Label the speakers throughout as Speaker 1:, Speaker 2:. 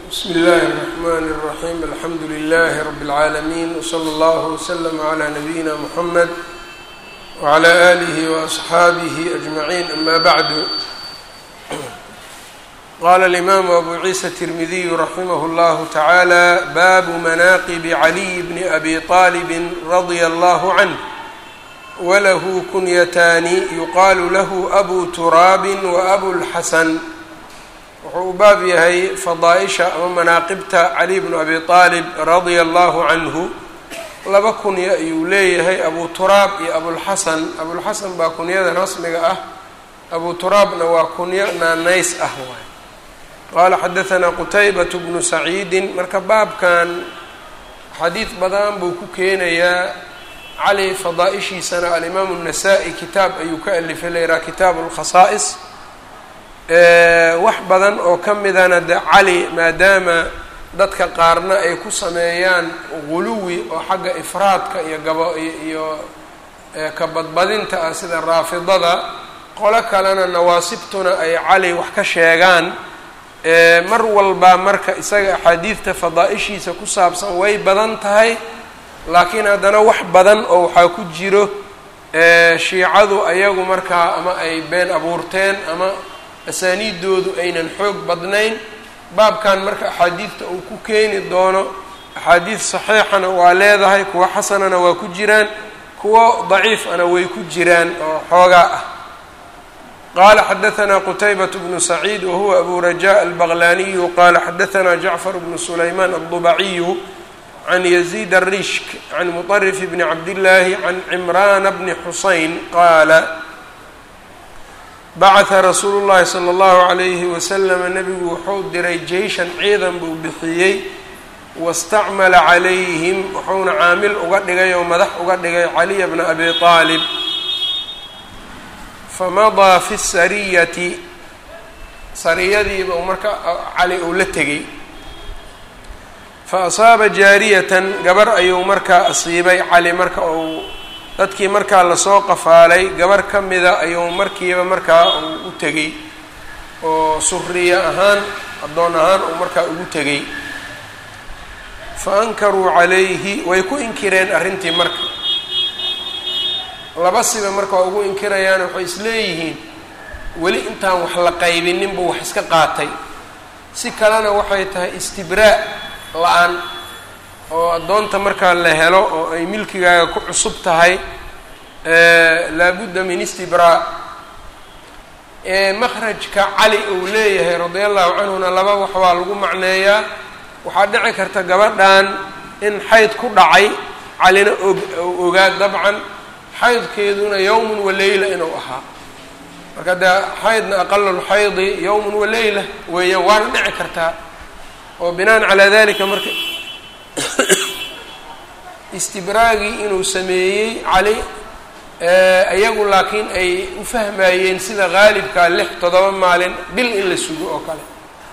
Speaker 1: bsmi اllahi الرحmn الرaحيم alxamdu لlh رb العaalمين وslى اllه وslm عlى نabيina mحmed وعlى آlih وأصxaabih أجمعين ama bعd qala الإmam أbu ciisa التirmidiy raximh اllah taعalى bab manaqib عlي bn abi طalب radي اllه عnه wlah kunyatani yuqaal lah أbu تuraab وأbu الxasn wuxuu u baab yahay fadaa-isha ama manaaqibta cali bnu abi aalib radia allahu canhu laba kunyo ayuu leeyahay abu turaab iyo abulxasan abulxasan baa kunyada rasmiga ah abu turaabna waa kunyo naanays ah waay qaala xadahanaa qutaybatu bnu saciidin marka baabkan xadiid badan buu ku keenayaa cali fadaa-ishiisana alimaamu الnasaa-i kitaab ayuu ka alifay layraa kitaabu اlkhasaa'is wax badan oo ka midana de cali maadaama dadka qaarna ay ku sameeyaan guluwi oo xagga ifraadka iyo gabo iyo kabadbadinta ah sida raafidada qolo kalena nawaasibtuna ay cali wax ka sheegaan mar walba marka isaga axaadiidta fadaa-ishiisa ku saabsan way badan tahay laakiin haddana wax badan oo waxaa ku jiro shiicadu ayagu markaa ama ay been abuurteen ama asaaniidoodu aynan xoog badnayn baabkan marka axaadiidta uu ku keeni doono axaadiid saxiixana waa leedahay kuwa xasanana waa ku jiraan kuwo daciifana way ku jiraan oo xoogaa ah qaala xadahanaa qutaybat bnu saciid wahuwa abu raja albaqlaniyu qaala xadahanaa jacfar bnu sulaymaan aldubaciyu can yaziid arishk can muطarif bni cabdillaahi can cimraana bni xusayn qaala bacatha rasuulu llahi sala allahu calayhi wasalama nebigu wuxuu diray jeyshan ciidan buu bixiyey wastacmala calayhim wuxuuna caamil uga dhigay oo madax uga dhigay caliya bna abi aalib famadaa fi sariyati sariyadiiba u marka cali uu la tegey fa asaaba jaariyatan gabar ayuu markaa asiibay cali marka uu dadkii markaa lasoo qafaalay gabar ka mida ayuu markiiba markaa uu u tegey oo suriya ahaan addoon ahaan uu markaa ugu tegey fa ankaruu calayhi way ku inkireen arrintii marka laba siba marka waa ugu inkirayaan waxay isleeyihiin weli intaan wax la qaybinin buu wax iska qaatay si kalena waxay tahay istibraa la-aan oo addoonta markaa la helo oo ay milkigaaga ku cusub tahay laabudda min istibraa makhrajka cali uu leeyahay radia allahu canhuna laba wax waa lagu macneeyaa waxaa dhici karta gabadhan in xayd ku dhacay calina og ogaa dabcan xaydkeeduna yowmun wa leyla inuu ahaa marka dee xaydna aqalulxaydi yowmun wa leyla weeyaan waana dhici kartaa oo binaan calaa dalika marka istibraagii inuu sameeyey cali iyagu laakiin ay u fahmayeen sida qaalibkaa lix toddoba maalin bil in la sugo oo kale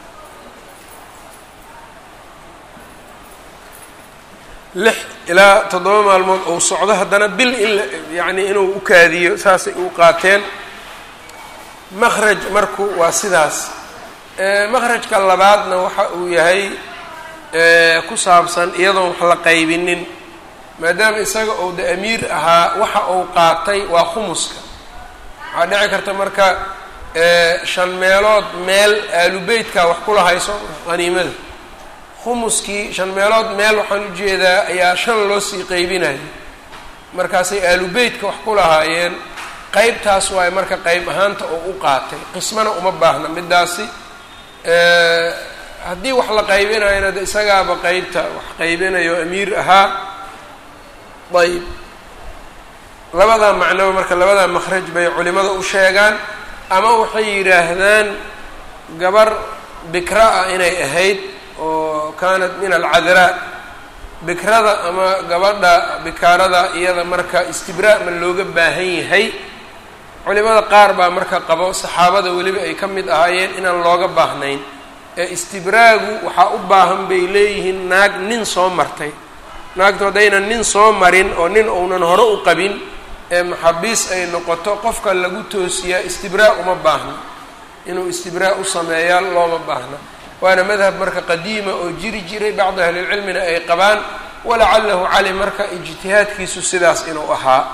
Speaker 1: lix ilaa toddoba maalmood uu socdo haddana bil in la yacni inuu u kaadiyo saasay u qaateen makhraj marku waa sidaas makhrajka labaadna waxa uu yahay ku saabsan iyadoon wax la qaybinin maadaama isaga uu de amiir ahaa waxa uu qaatay waa khumuska waxaa dhici karta marka shan meelood meel aalubeytka wax kula hayso qaniimada khumuskii shan meelood meel waxaan ujeedaa ayaa shan loo sii qeybinayo markaasay aalubeytka wax ku lahaayeen qeybtaas waaye marka qeyb ahaanta oo u qaatay qismana uma baahna midaasi haddii wax la qaybinayona de isagaaba qeybta wax qaybinayo amiir ahaa ayb labadaa macnoba marka labadaa makhraj bay culimada u sheegaan ama waxay yidhaahdaan gabar bikra ah inay ahayd oo kaanat min alcadraa bikrada ama gabadha bikaarada iyada marka istibraa ma looga baahan yahay culimada qaar baa marka qabo saxaabada weliba ay ka mid ahaayeen inaan looga baahnayn ee istibraagu waxaa u baahan bay leeyihiin naag nin soo martay naagtu haddaynan nin soo marin oo nin uunan hore u qabin ee maxabiis ay noqoto qofka lagu toosiyaa istibraa uma baahna inuu istibraa u sameeyaa looma baahna waana madhab marka qadiima oo jiri jiray bacdu ahlilcilmina ay qabaan walacalahu cali marka ijtihaadkiisu sidaas inuu ahaa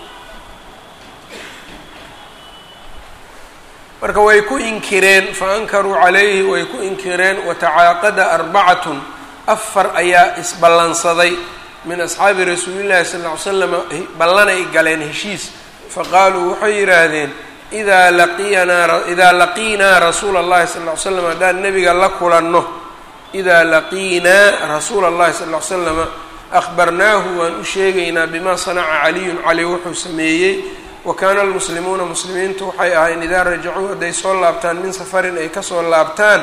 Speaker 1: marka way ku inkireen fa ankaruu calayhi way ku inkireen watacaaqada arbacatun afar ayaa isballansaday min asxaabi rasuulillahi sal ll ly slam ballanay galeen heshiis faqaaluu waxay yidhaahdeen idaa laqiyanaa idaa laqiinaa rasuula allahi sal ll ly slam haddaan nebiga la kulanno idaa laqiinaa rasuula allahi sal ll ly slama akhbarnaahu waan u sheegaynaa bimaa sanaca caliyun cali wuxuu sameeyey wa kaana almuslimuuna muslimiintu waxay ahayn idaa rajacuu hadday soo laabtaan min safarin ay kasoo laabtaan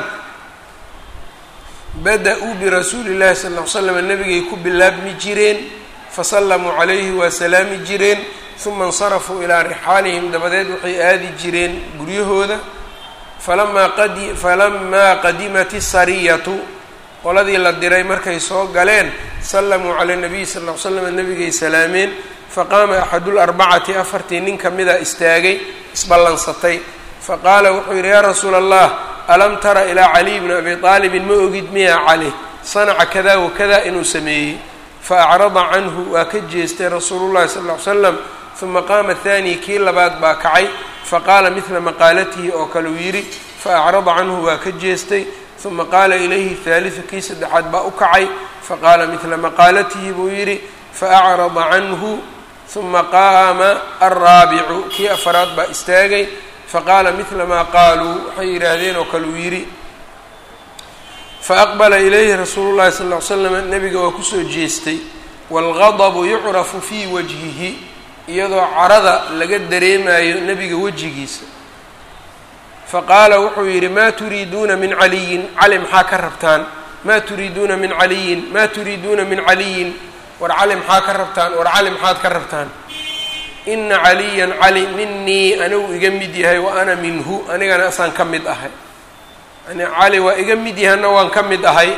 Speaker 1: bada-uu birasuuli llahi sal ll ly slam nebigay ku bilaabmi jireen fasallamuu calayhi waa salaami jireen uma insarafuu ilaa rixaalihim dabadeed waxay aadi jireen guryahooda falamaa qadi falamaa qadimat isariyatu qoladii la diray markay soo galeen sallamuu cala nabiyi sal ll ly slam nebigay salaameen faqaama axadularbacati afartii nin kamida istaagay isballansatay faqaala wuxuu yidhi yaa rasuula allah alam tara ilaa caliy bni abi aalibin ma ogid miya cali sanaca kada wakada inuu sameeyey faacrada canhu waa ka jeestay rasuulu llahi sal ll ly slam uma qaama haani kii labaad baa kacay faqaala midla maqaalatihi oo kale uu yidhi faacrada canhu waa ka jeestay uma qaala ilayhi haalidu kii saddexaad baa u kacay faqaala midla maqaalatihi buu yidhi faacrada canhu uma qaama alraabicu kii afaraad baa istaagay faqaala midla maa qaaluu waxay yidhaahdeen oo kale uu yidhi faaqbala ilayhi rasuulu llahi sal ll ly slam nebiga waa kusoo jeestay waalgadabu yucrafu fii wajhihi iyadoo carada laga dareemayo nebiga wejigiisa faqaala wuxuu yidhi maa turiiduuna min caliyin cali maxaa ka rabtaan maa turiiduuna min caliyin maa turiiduuna min caliyin war cali maxaa ka rabtaan war cali maxaad ka rabtaan ina caliyan cali minii anigu iga mid yahay wa ana minhu anigana asaan ka mid ahay yani cali waa iga mid yahayna waan ka mid ahay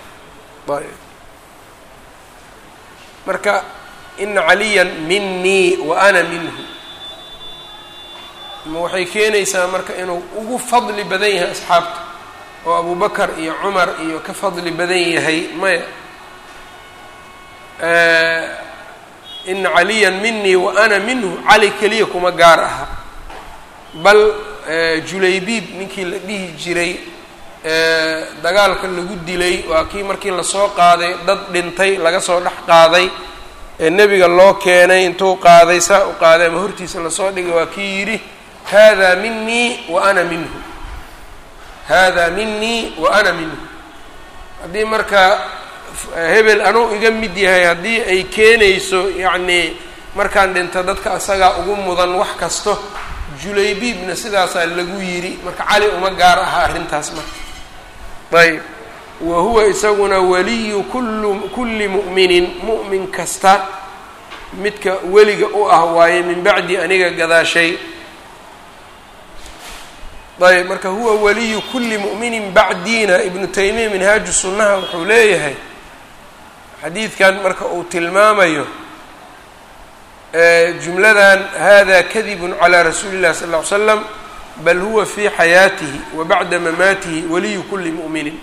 Speaker 1: marka ina caliyan minii wa ana minhu ma waxay keenaysaa marka inuu ugu fadli badan yahay asxaabta oo abubakar iyo cumar iyo ka fadli badan yahay maya ina caliyan minii wa ana minhu cali keliya kuma gaar aha bal julaybiib ninkii la dhihi jiray dagaalka lagu dilay waa kii markii lasoo qaaday dad dhintay laga soo dhex qaaday ee nebiga loo keenay intuu qaaday saa u qaaday ama hortiisa lasoo dhigay waa kii yidhi hada minii wa ana minhu hada minii wa ana minhu haddii marka hebel anuu iga mid yahay haddii ay keenayso yacnii markaan dhinto dadka asagaa ugu mudan wax kasto julaybiibna sidaasaa lagu yidhi marka cali uma gaar aha arrintaas marka ayb wa huwa isaguna waliyu kullu kulli mu'minin mu'min kasta midka weliga u ah waaye min bacdi aniga gadaashay ayb marka huwa waliyu kulli mu'minin bacdiina ibnu taymiya minhaaju sunnaha wuxuu leeyahay xadiidkan marka uu tilmaamayo jumladan hada kadibun calى rasuuli اllahi sal ll ly slam bal huwa fi xayaatihi wa bacda mamaatihi waliyu kuli mu'minin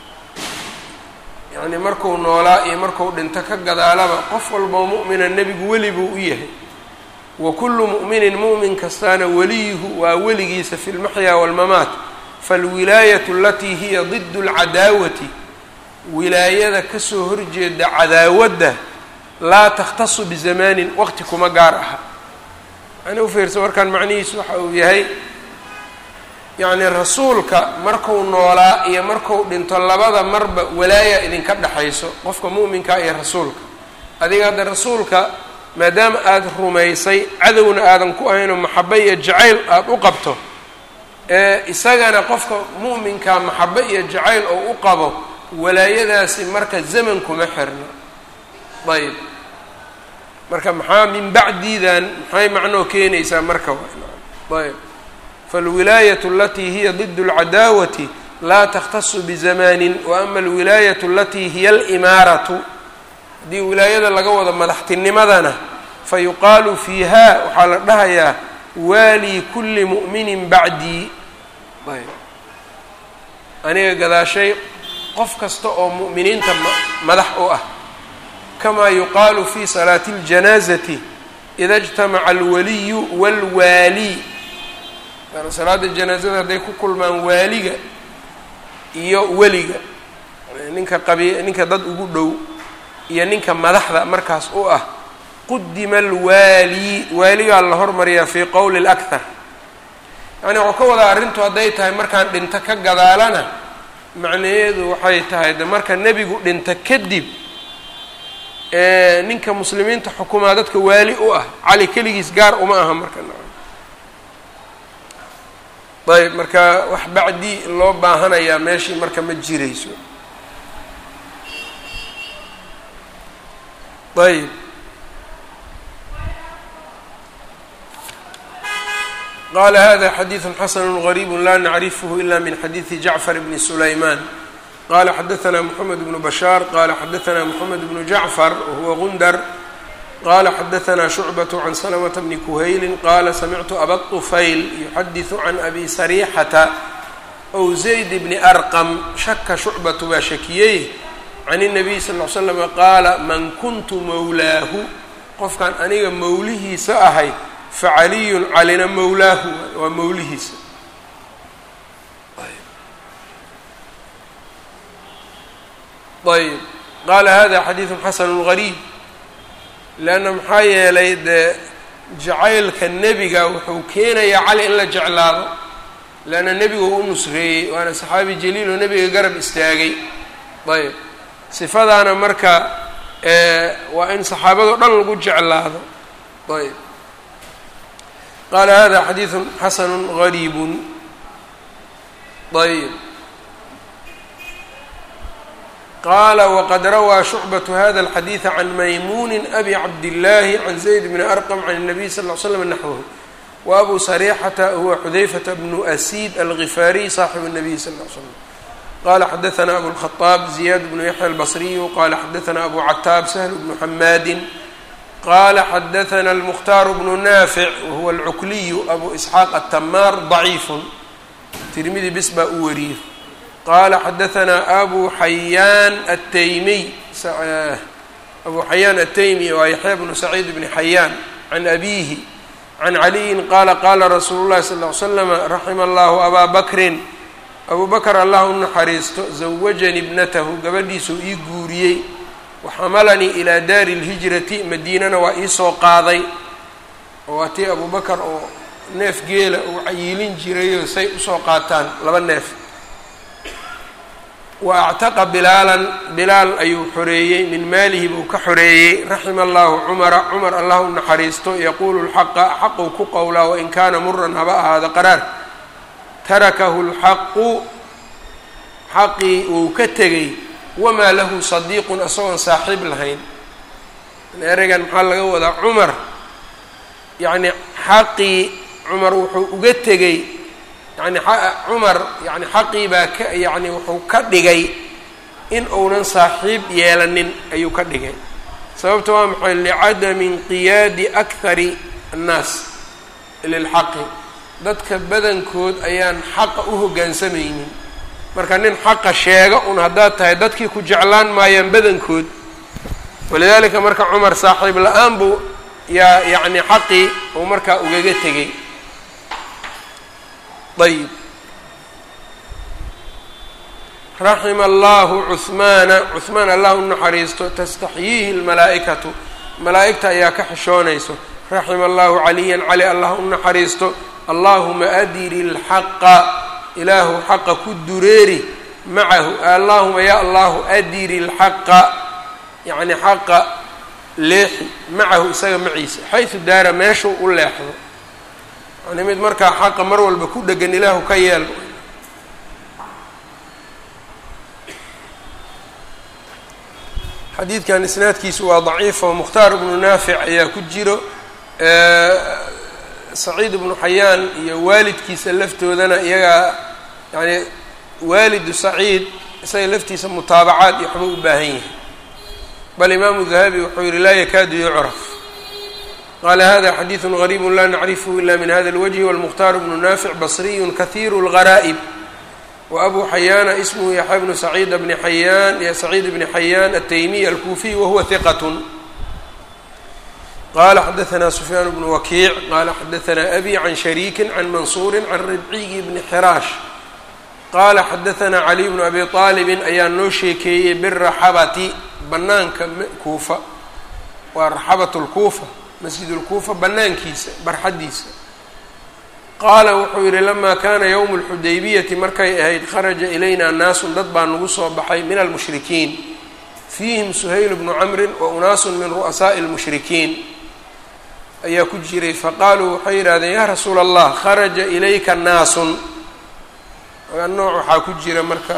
Speaker 1: yacni marku noolaa iyo marku dhinto ka gadaalaba qof walboo mu'mina nebigu weli buu u yahay wa kullu mu'minin mu'min kastaana weliyuhu waa weligiisa fi lmaxyaa wاlmamaat falwilaayatu alatii hiya ضid اlcadaawati wilaayada kasoo horjeeda cadaawadda laa takhtasu bizamaanin waqti kuma gaar aha yani ufiirsa markaan macnihiisu waxa uu yahay yacni rasuulka marku noolaa iyo marku dhinto labada marba walaaya idinka dhexayso qofka mu'minka iyo rasuulka adiga hadda rasuulka maadaama aada rumaysay cadowna aadan ku ahaynoo maxabe iyo jacayl aada u qabto ee isagana qofka mu'minka maxabe iyo jacayl oo u qabo walaayadaasi marka zaman kuma xirno ayb marka maxaa min bacdidan maxay macnoo keenaysaa marka ayb falwilaayatu alatii hiya ضid اlcadaawati laa takhtasu bizamanin wa ama alwilaayatu alatii hiya alimaaratu haddii wilaayada laga wado madaxtinimadana fayuqaalu fiiha waxaa la dhahayaa waalii kuli mu'minin bacdii ayb aniga gadaashay qof kasta oo mu'miniinta madax u ah kamaa yuqaalu fi salaati اljanaazati ida اjtamaca alwaliyu wاlwaali salaada janaazada hadday ku kulmaan waaliga iyo weliga ninka qabi ninka dad ugu dhow iyo ninka madaxda markaas u ah qudima alwaali waaligaa la hormariyaa fii qowli اlأkhar yani waxuu ka wadaa arrintu hadday tahay markaan dhinto ka gadaalana macnaheedu waxay tahay de marka nebigu dhinto kadib ninka muslimiinta xukumaa dadka waali u ah cali keligiis gaar uma aha marka ayb marka wax bacdi loo baahanayaa meeshii marka ma jirayso ayb qala hada xadiiثu xasn غrيb la nacrifh ila min xadiiثi jacfar bni sulayman qala xadaثna mحamed bnu bashاar qala xadaثna mحamed bnu jacfar whuwa gundar qala xadaثna شhucbaة can slmة bni kuhayli qala samictu aba طufayl yuxadiثu can abi sarيxata ow zayd bni arqm shaka shucbatu baa shakiyey can الnabiy sal ly slm qaala man kuntu mowlaahu qofkan aniga mowlihiisa ahay facaliyun calina mowlaahu waa mowlihiisa ayb qaala hada xadiiثu xasanu غariib leanna maxaa yeelay dee jacaylka nebiga wuxuu keenayaa cali in la jeclaado leanna nebigu u nusreeyey waana saxaabi jaliil oo nebiga garab istaagay ayb sifadaana marka waa in saxaabado dhan lagu jeclaado ayb qala hada xadiiثu xasanu غariib ayb qala wqad rawaa shucbaة hada الxadiiث can maymuuni abi cabdالlahi can zayd bni arqm can الnabiy sal ly slm naxwhu wa abu sarيxata huwa xudayfata bnu asiid algifaariy صaaxibu الnabiy sal ly slm qala xadaثna abu الkhaطaab ziyad bnu yaxya albصriyu qala xadaثna abu cataab sahl bnu xamaadi qala xadaثna الmkhtaar bnu naafic wahuwa alcukliyu abu isxaaq atamaar ضaciif tirmidi bis baa u wariyey qala xadaثna abu xayaan ataymiy abu xayaan ataymi waa yaxya bnu saciid bni xayaan can abihi can caliyin qala qala rasuulu llahi sal ly slama raxima allahu abaa bakrin abu bakr allah u naxariisto zawajanii ibnatahu gabadhiisuu ii guuriyey waxamalanii ilaa daari اlhijrati madiinana waa iisoo qaaday oo waa tii abu bakar oo neef geela uu cayiilin jirayoo say usoo qaataan laba neef wa actaqa bilaalan bilaal ayuu xoreeyey min maalihi buu ka xoreeyey raxima allahu cumara cumar allah u naxariisto yaquulu lxaqa xaquu ku qowlaa wain kaana muran haba ahaado qaraar tarakahu lxaqu xaqii uu ka tegey wamaa lahu sadiiqun isagoon saaxiib lahayn ereygan maxaa laga wadaa cumar yacni xaqii cumar wuxuu uga tegey yani cumar yani xaqii baa ka yani wuxuu ka dhigay in uunan saaxiib yeelanin ayuu ka dhigay sababta waa maxay licadami inqiyaadi akhari annaas lilxaqi dadka badankood ayaan xaqa u hoggaansamaynin marka nin xaqa sheega un haddaad tahay dadkii ku jeclaan maayaan badankood walidaalika marka cumar saaxiib la-aan buu yaa yacni xaqii uu markaa ugaga tegay ayb raxima allahu cuhmaana cuhmaan allah u naxariisto tastaxyiihi lmalaa'ikatu malaa'igta ayaa ka xishoonayso raxima allahu caliyan cali allah u naxariisto allahuma adiri lxaqa ilaahu xaqa ku dureeri macahu allahuma ya allahu adiri lxaqa yacni xaqa leexi macahu isaga maciisa xaysu daara meeshuu u leexdo yani mid markaa xaqa mar walba ku dhegan ilaahu ka yeel xadiidkan isnaadkiisu waa daciif oo mukhtaar ibnu naafic ayaa ku jiro saciid ibnu xayaan iyo waalidkiisa laftoodana iyagaa yani waalidu saciid isaga laftiisa mutaabacaad iyo waxba u baahan yahay bal imaamu dahabi wuxuu yihi laa yakaadu yucraf qala hada xadiiثu غariib la nacrifhu ila min hada اlwجhi wاlmukhtaar bnu naafic basriyu kahiiru اlgaraa'ib wa abu xayaana ismuhu yaxya bnu saciid bni xayaan saciid bni xayaan ataymiy alkuufiy wahuwa hiqatun qala xadaثna sufyaan bnu wakiic qala xadaثna abi can shariiki can mansuuri can ribciyi bni xiraash qaala xadaثna caliy bnu abi aalibin ayaa noo sheekeeyey biraxabati banaanka kuufa waa raxabat lkuufa masjid lkuufa banaankiisa barxaddiisa qaala wuxuu yihi lama kana ywm اlxudaybiyati markay ahayd kharaja ilayna naasun dad baa nagu soo baxay min almushrikiin fiihim suhayl bnu camri wa unaasu min ru'asaaءi اlmushrikiin ayaa ku jiray faqaaluu waxay yidhahdeen yaa rasuula allah kharaja ilayka naasun nooc waxaa ku jira marka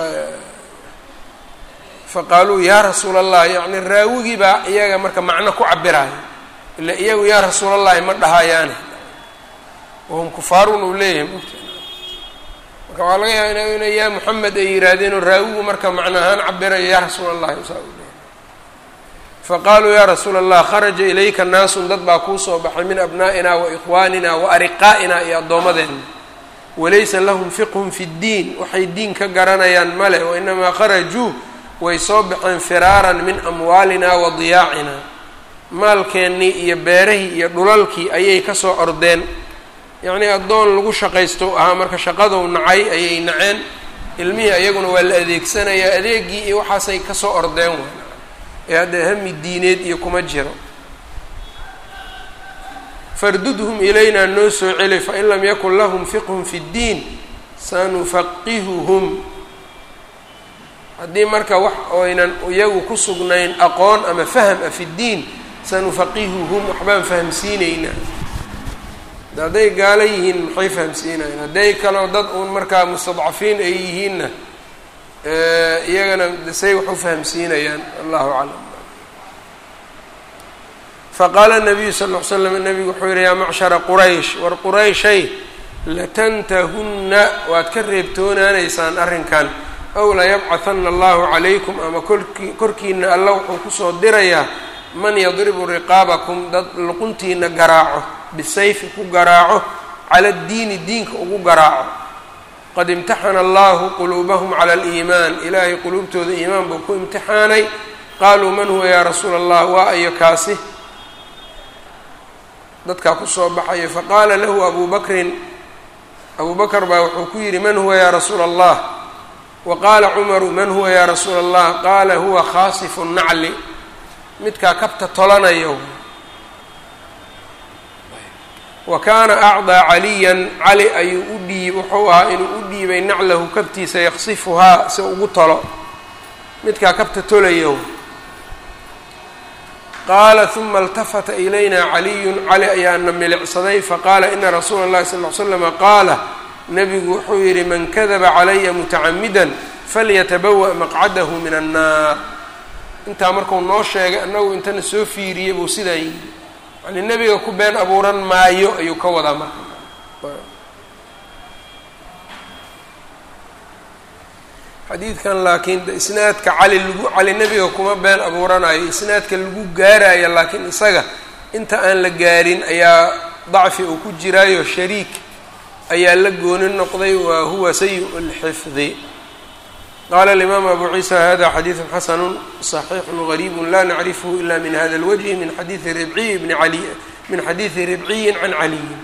Speaker 1: faqaaluu yaa rasuula allah yacni raawigii baa iyaga marka macno ku cabiraayo ila iyagu yaa rasuula allahi ma dhahayaane wahum kufaarun uu leeyahay mugta marka waxaa laga yaaba ina yaa moxamed ay yihaahdeenoo raawigu marka macno ahaan cabirayo yaa rasuula allahi saa uu leeyahay faqaaluu yaa rasuula allah kharaja ilayka naasun dad baa kuu soo baxay min abnaa'ina wa ikhwaanina wa ariqaa'ina iyo addoommadeenna walaysa lahum fiqhun fi ddiin waxay diin ka garanayaan male wainamaa kharajuu way soo baxeen firaaran min amwaalina wa diyaacina maalkeennii iyo beerahii iyo dhulalkii ayay kasoo ordeen yacnii addoon lagu shaqaysto ahaa marka shaqadou nacay ayay naceen ilmihii iyaguna waa la adeegsanayaa adeegii iyo waxaasay kasoo ordeen w ee hadda hami diineed iyo kuma jiro fardudhum ilaynaa noo soo celi fain lam yakun lahum fiqhun fi ddiin sanufaqihuhum haddii marka wax oynan iyagu ku sugnayn aqoon ama fahm ah fi ddiin sanufaqihuhum waxbaan fahamsiinaynaa hadday gaalo yihiin maxay fahamsiinayan hadday kaloo dad uun markaa mustadcafiin ay yihiinna iyagana say wax u fahamsiinayaan allahu aclam faqaala nabiyu sal ll ly slam nabigu wuxuu yihi yaa macshara quraysh war qurayshay latantahunna waad ka reebtoonaanaysaan arrinkan ow layabcahana allahu calaykum ama korki korkiina alla wuxuu kusoo dirayaa man yadribu riqaabakum dad luquntiina garaaco bisayfi ku garaaco cala ddiini diinka ugu garaaco qad imtaxana allahu quluubahum cala aliimaan ilaahay quluubtooda iimaan buu ku imtixaanay qaaluu man huwa yaa rasuula allah waa ayo kaasi dadkaa kusoo baxaya faqaala lahu abu bakrin abu bakr baa wuxuu ku yidhi man huwa yaa rasuula allah wa qaala cumaru man huwa yaa rasuula allah qaala huwa khaasifu nacli midkaa kabta tolanayo wa kaana acdaa caliyan cali ayuu u dhiib wuxuu ahaa inuu u dhiibay naclahu kabtiisa yaksifuhaa si ugu tolo midkaa kabta tolayo qaala huma اltafata ilayna caliyun cali ayaana milicsaday faqaala ina rasuula اllahi sal ly slama qaala nabigu wuxuu yidhi man kadaba calaya mutacamidan falyatabawa maqcadahu min annaar intaa marku noo sheegay annagu intana soo fiiriyey buu sidaa yidhi yani nebiga ku been abuuran maayo ayuu ka wadaa marka xadiidkan laakiin isnaadka cali lagu cali nebiga kuma been abuuranayo isnaadka lagu gaarayo laakiin isaga inta aan la gaarin ayaa dacfi uu ku jiraayo shariik ayaa la gooni noqday wa huwa sayi lxifdi qala alimaam abu ciisa hada xadiidu xasanu صaxiixu gariibu la nacrifhu ila min hada اlwجhi min xadiidi ribciy bni ali min xadiidi ribciyin can caliyin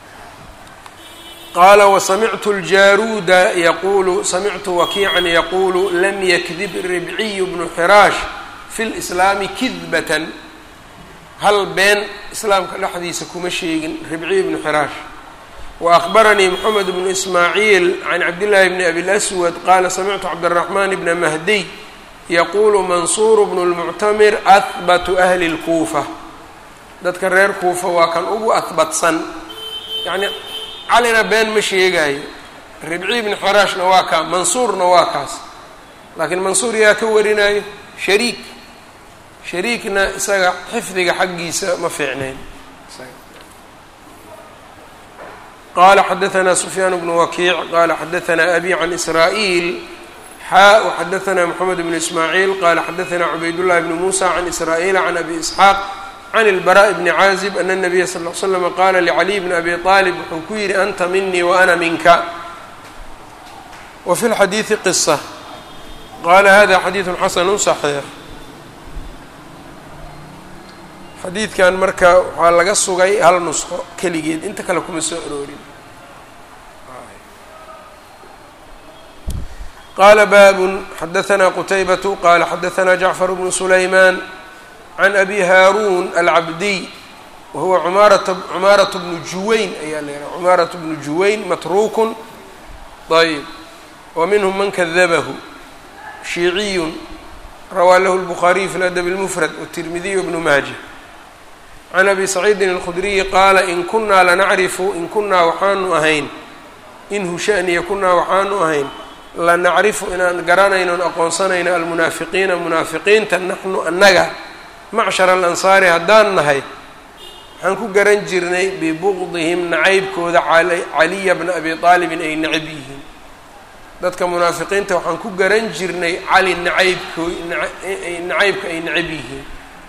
Speaker 1: qala wasamictu اljaruuda yaqulu samictu wakiican yaqulu lam yakdib ribciy bnu xiraash fi اlslaami kidbatan hal been islaamka dhexdiisa kuma sheegin ribciy bnu xiraash وأخبرني محمد بن إسماعيل عن عبد الله بن أبي الأسود قال سمعت عبد الرحمن بن مهدي يقول منصور بن المعتمر أثبت أهل الكوفة dadka reer kuufa waa kan ugu ahbatsan yacni calina been ma sheegayo ribci bni xiraashna waa kaa mansuurna waa kaas laakiin mansuur yaa ka warinayo shariik shariikna isaga xifdiga xaggiisa ma fiicnayn qala xadaثna سfyaan bn wakiic qala xadaثna abi can israaئiil xaa وxadaثna mxamed bn ismaaعiil qala xadaثna cubaydالlahi bn musa can israaئiila can abi isxaaq can اlbarاء bni caazib ana الnabiya sal ll ly slm qala lcaliي bn abi طaalib wuxuu ku yihi anta minii waana minka wa fi lxadiidi qisa qaala hada xadiidu xasanu صaxiix xadiidkan marka waxaa laga sugay hal nusqo keligeed inta kale kuma soo aroorin qala baabun xadaثna qutaybatu qala xadaثna jacfar bnu sulayman can abi haaruun alcabdiy wahuwa cumaaraة bnu juwayn ayaa la yidhaha cumaaraة bnu juwayn matruukun ayb wa minhm man kadabahu shiiciyu rawaa lahu الbukhaariyu fi ladab اlmufrad wالtirmidiy bnu maaja can abi saciidin اlkhudriyi qaala in kunaa lanacrifu in kunaa waxaanu ahayn in hushaniya kunaa waxaanu ahayn lanacrifu inaan garanaynon aqoonsanayno almunaafiqiina munaafiqiinta naxnu annaga macshar alansaari haddaan nahay waxaan ku garan jirnay bibuqdihim nacaybkooda caliya bna abi aalibin ay necab yihiin dadka munaafiqiinta waxaan ku garan jirnay cali nacaybko nacaybka ay necab yihiin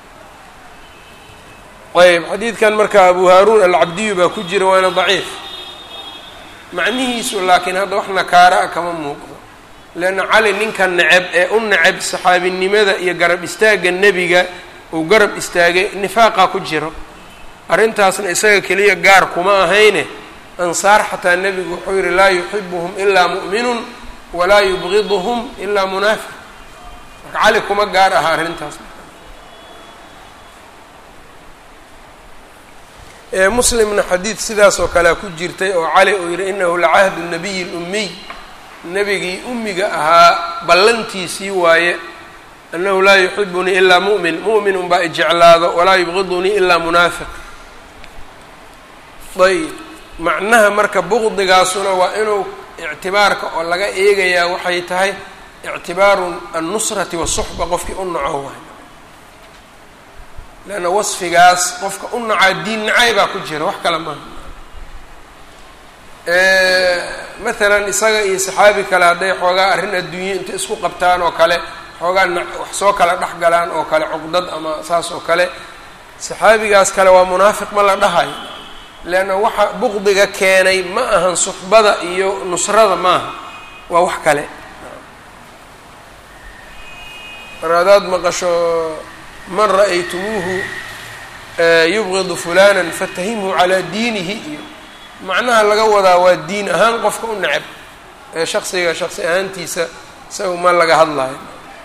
Speaker 1: ayb xadiidkan marka abu haaruun alcabdiyu baa ku jira waana daciif macnihiisu laakiin hadda wax nakaara a kama muuqdo leanna cali ninka neceb ee u neceb saxaabinimada iyo garab istaagga nebiga uu garab istaagay nifaaqa ku jiro arrintaasna isaga keliya gaar kuma ahayne ansaar xataa nebigu wuxuu yihi laa yuxibuhum ilaa mu'minun walaa yubgiduhum ilaa munaafiq marka cali kuma gaar aha arrintaas muslimna xadiid sidaas oo kalea ku jirtay oo cali uu yihi inahu lacahdu nabiyi lummiy nebigii ummiga ahaa ballantiisii waaye annahu laa yuxibunii ilaa mu'min mu'min unbaa ijeclaado walaa yubgidunii ilaa munaafiq ayb macnaha marka buqdigaasuna waa inuu ictibaarka oo laga eegayaa waxay tahay ictibaaru annusrati wasuxba qofkii u naco waay leanna wasfigaas qofka u nacaa diin nacay baa ku jira wax kale maaha maalan isaga iyo saxaabi kale hadday xoogaa arrin adduunye inta isku qabtaan oo kale xoogaa na wax soo kala dhex galaan oo kale cuqdad ama saas oo kale saxaabigaas kale waa munaafiq ma la dhahayo leanna waxa buqdiga keenay ma ahan suxbada iyo nusrada maaha waa wax kale mar hadaad maqasho man ra'aytumuuhu yubgidu fulanan fatahimhu calaa diinihi iyo macnaha laga wadaa waa diin ahaan qofka u neceb ee shaksiga shaksi ahaantiisa isaga ma laga hadlayo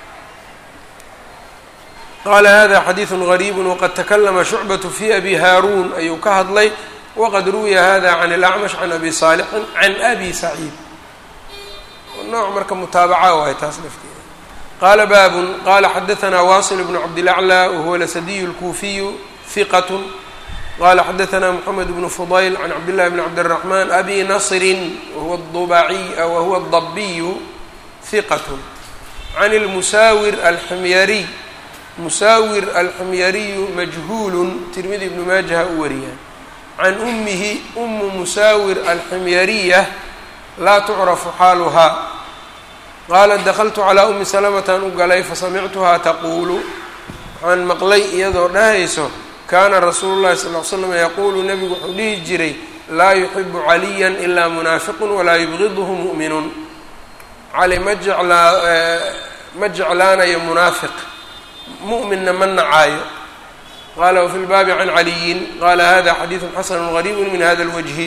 Speaker 1: qaala hada xadiidu gariib waqad takalama shucbaة fi abi haaruun ayuu ka hadlay waqad ruwiya hada can اlacmash can abi saalixin can abi saciid nooc marka mutaabaca waay taas lafteeda qala baabun qala xadaثna wasil bn cabdilaclى wahuwa lasadiyu اlkuufiyu hiqat qala xadaثna mxamed bn fudayl can cabdillahi bn cabdالraxman abi nasri wahuwa dubaciy wahuwa الdabiyu hiqat can اlmusaawir alximyariy musaawir alximyariyu majhuulu tirmidi ibnu maajaha u wariyaan can umihi umu musaawir alximyariya laa tucrafu xaaluhaa qaala dakltu calaa umi salamatan u galay fasamictuhaa taquulu waxaan maqlay iyadoo dhahayso kaana rasuulu llahi sal l slam yaquulu nebigu wuxuu dhihi jiray laa yuxibu caliya ilaa munaafiqun walaa yubgiduhu mu'minun cali ma jeclaa ma jeclaanayo munaafiq mu'minna ma nacaayo qala wfi lbaabi can caliyin qala hada xadiidu xasanu gariibu min hada اlwajhi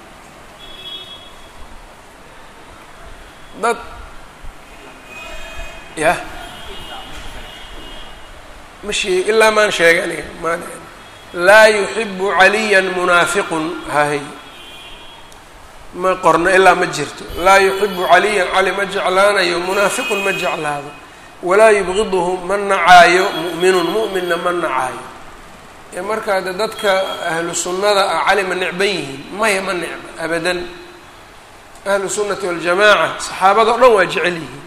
Speaker 1: dad yah ma sheeg ilaa maan sheegay aniga ma laa yuxibu caliya munaafiqun hahay ma qorno ilaa ma jirto laa yuxibu caliyan cali ma jeclaanayo munaafiqun ma jeclaado walaa yubgiduhu ma nacaayo mu'minun mu'minna ma nacaayo ee markaa de dadka ahlu sunnada ah cali ma necban yihiin maya ma necba abadan ahlu sunnati waljamaaca saxaabada o dhan waa jecel yihiin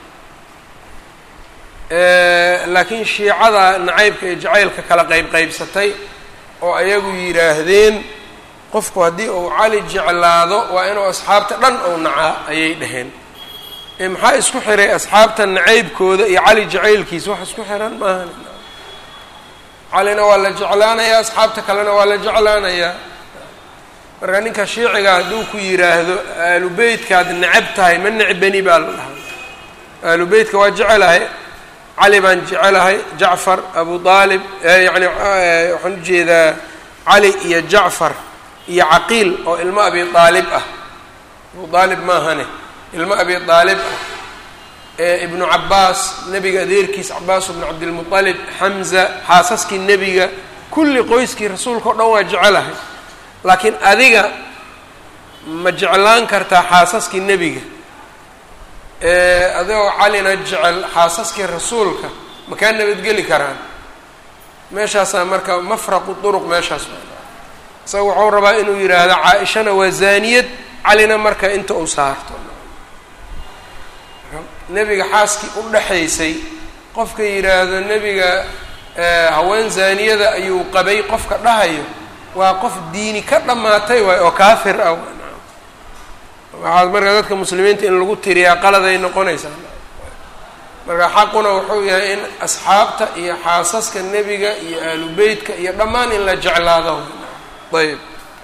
Speaker 1: laakiin shiicada nacaybka iyo jacaylka kala qeyb qeybsatay oo ayagu yidhaahdeen qofku haddii uu cali jeclaado waa inuu asxaabta dhan ou nacaa ayay dhaheen ee maxaa isku xiray asxaabta nacaybkooda iyo cali jacaylkiisa wax isku xiran maahan calina waa la jeclaanayaa asxaabta kalena waa la jeclaanayaa marka ninka shiiciga hadduu ku yidhaahdo aalu beytkaad necab tahay ma necbani baa la dhahaa aalu beytka waa jecelahay cali baan jecelahay jacfar abu aalib yani waxaan ujeedaa cali iyo jacfar iyo caqiil oo ilmo abi aalib ah abu aalib maahane ilmo abi aalib ah ibnu cabaas nebiga adeerkiis cabaas bnu cabdilmualib xamza xaasaskii nebiga kulli qoyskii rasuulka o dhan waa jecelahay laakiin adiga ma jeclaan kartaa xaasaskii nebiga adigoo calina jecel xaasaskii rasuulka ma kaa nabadgeli karaan meeshaasaa marka mafraqu duruq meeshaas isaga wuxuu rabaa inuu yidhaahdo caa-ishana waa zaaniyad calina marka inta uu saarto nebiga xaaskii u dhexaysay qofka yidhaahdo nebiga haween zaaniyada ayuu qabay qofka dhahayo waa qof diini ka dhammaatay waay oo kaafir ah waxaad marka dadka muslimiinta in lagu tiriyaa qaladay noqonaysaa marka xaquna wuxuu yahay in asxaabta iyo xaasaska nebiga iyo aalu beytka iyo dhammaan in la jeclaado ayb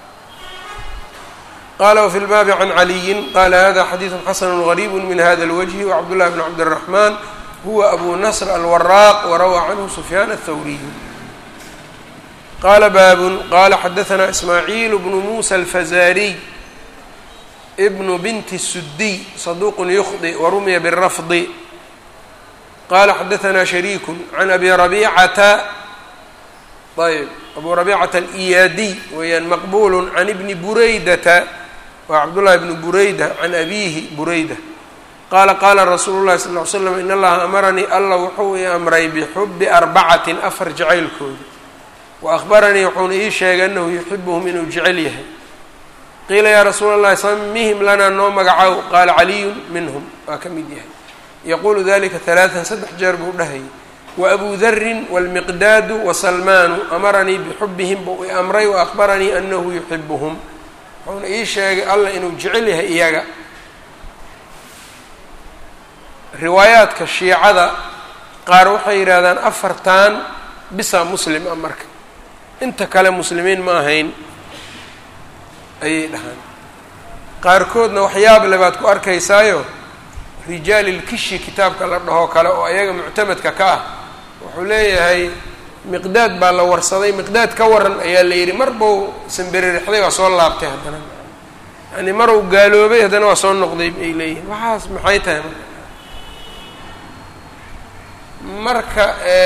Speaker 1: qala wfi lbaabi can caliyin qala hada xadiidu xasanu gariib min hada اlwجhi wcabdullahi bn cabdالraxman huwa abu nasr alwaraaq warawaa canhu sufyaan aلthawriy qala baabun qala xadaثna ismaaciil bnu musa alfazariy bnu binti الsudiy saduq ykhdi warumiya bالrafdi qala xadaثna shariiku can abi rabicata ayb abu rabicata aliyaadiy weeyaan maqbul can ibni buraydata waa cabdullahi bnu burayda can abiihi burayda qaala qaala rasuulu llahi sal ly slam in allaha amaranii alla wuxuu ii amray bixubi arbacatin afar jacaylkooda wa ahbaranii wuxuuna ii sheegay anahu yuxibuhum inuu jecel yahay qiila yaa rasuula allahi samihim lanaa noo magacow qaala caliyun minhum waa ka mid yahay yaquulu dalika halaatan saddex jeer buu dhahayay waabuu darin wاlmiqdaadu wasalmaanu amaranii bixubihim buu i amray waahbaranii anahu yuxibuhum wuxuuna ii sheegay allah inuu jecel yahay iyaga riwaayaadka shiicada qaar waxay yidhaahdaan afartan bisa muslim ah marka inta kale muslimiin ma ahayn ayay dhahaan qaarkoodna waxyaab le baad ku arkaysaayo rijaalilkishi kitaabka la dhahoo kale oo ayaga muctamadka ka ah wuxuu leeyahay miqdaad baa la warsaday miqdaad ka waran ayaa la yidhi mar bau sanberirixday waa soo laabtay haddana yani mar uu gaaloobay haddana waa soo noqday ay leeyihin waxaas maxay tahay marka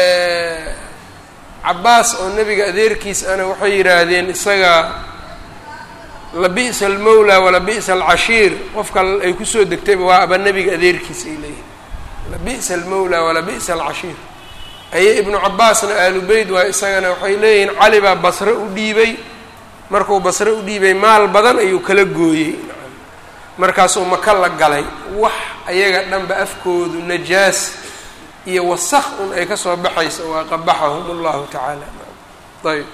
Speaker 1: cabaas oo nebiga adeerkiis ana waxay yidhaahdeen isaga labi'sa almawla walabi'sa alcashiir qofka ay kusoo degtayba waa aba nebiga adeerkiis ay leeyihin labi'sa almawla walabi'sa alcashiir aye ibnu cabaasna aalu beyt waa isagana waxay leeyihiin cali baa basre u dhiibay markuu basre u dhiibay maal badan ayuu kala gooyey markaasuu maka la galay wax ayaga dhanba afkoodu najaas iyo wasaq un ay kasoo baxayso waa qabaxahum allahu tacaala ayb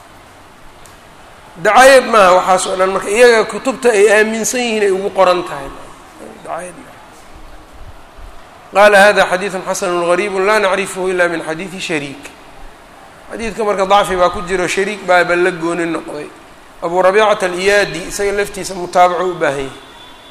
Speaker 1: dacayad maaha waxaas oo dhan marka iyaga kutubta ay aaminsan yihiin ay ugu qoran tahay dacayad maaha qala hada xadiidu xasanu gariibu laa nacrifhu ila min xadiidi shariik xadiidka marka dacfi baa ku jiro shariik baaba la gooni noqday abu rabicata aliyaadi isaga laftiisa mutaabaco u baahan yahay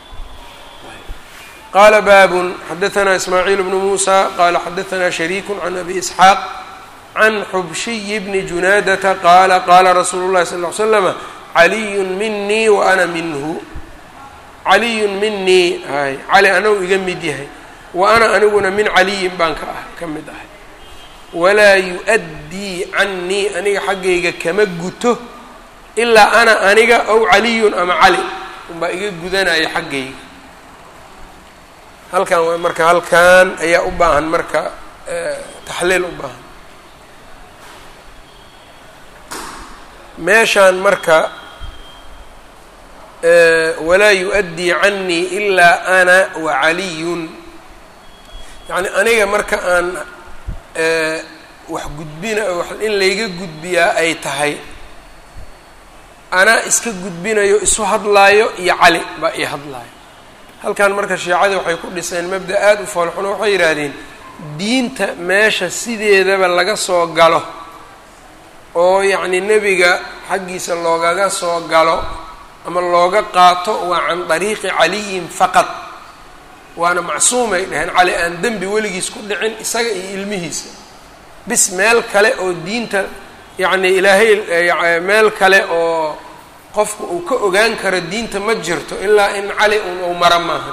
Speaker 1: qala baabun xadaثna ismaaciil bnu musa qala xadaثna shariiku can abi isxaaq can xubshiyi bni junaadata qaala qaala rasuulu llahi sal ly slama caliyu minii wa ana minhu caliyun minii hay cali anagu iga mid yahay wa ana aniguna min caliyin baan ka ah ka mid ahay walaa yu-addii cannii aniga xaggayga kama guto ilaa ana aniga ow caliyun ama cali unbaa iga gudanaya xaggayga halkan waa marka halkan ayaa u baahan marka taxliil u baahan meeshaan marka walaa yu-addii cannii ilaa ana wa caliyun yacni aniga marka aan wax gudbina in layga gudbiyaa ay tahay anaa iska gudbinayo isu hadlaayo iyo cali baa ii hadlaayo halkan marka shiicadii waxay ku dhiseen mabda aada u foolxuno waxay yidhaahdeen diinta meesha sideedaba laga soo galo oo yacni nebiga xaggiisa loogaga soo galo ama looga qaato waa can dariiqi caliyin faqad waana macsuumay dhaheen cali aan dembi weligiis ku dhicin isaga iyo ilmihiisa bis meel kale oo diinta yacni ilaahay meel kale oo qofku uu ka ogaan karo diinta ma jirto ilaa in cali un uu mara maaha